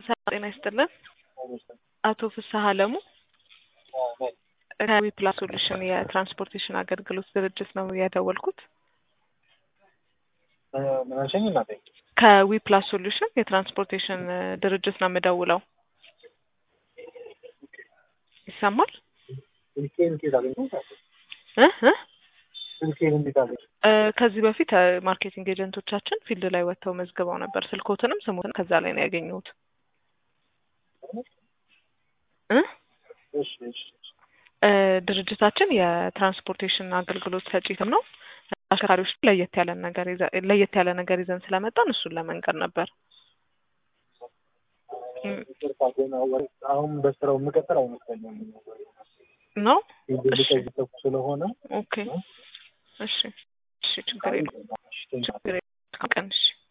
ሰላም ጤና ይስጥልን። አቶ ፍስሀ አለሙ ከዊ ፕላስ ሶሉሽን የትራንስፖርቴሽን አገልግሎት ድርጅት ነው የደወልኩት። ምን አልሽኝ እናቴ? ከዊ ፕላስ ሶሉሽን የትራንስፖርቴሽን ድርጅት ነው የምደውለው። ይሰማል? ስልኬን እንዴት አገኘሁት? እ እ ስልኬን እንዴት አገኘሁት? እ ከዚህ በፊት እ ማርኬቲንግ ኤጀንቶቻችን ፊልድ ላይ ወጥተው መዝግበው ነበር። ስልኮትንም ስሙትንም ከዛ ላይ ነው ያገኘሁት። እ እሺ እሺ እ ድርጅታችን የትራንስፖርቴሽን አገልግሎት ሰጪትም ነው። አሽከርካሪዎች ለየት ያለ ነገር ይዘ- ለየት ያለ ነገር ይዘን ስለመጣን እሱን ለመንገር ነበር። እም፣ ይቅርታ ግን አወ- አሁን በስራው የምቀጥል አይመስለኝም። ነው ልቀይሰው ስለሆነ ኦኬ። እሺ እሺ፣ ችግር የለም ችግር የለም። ቀን እሺ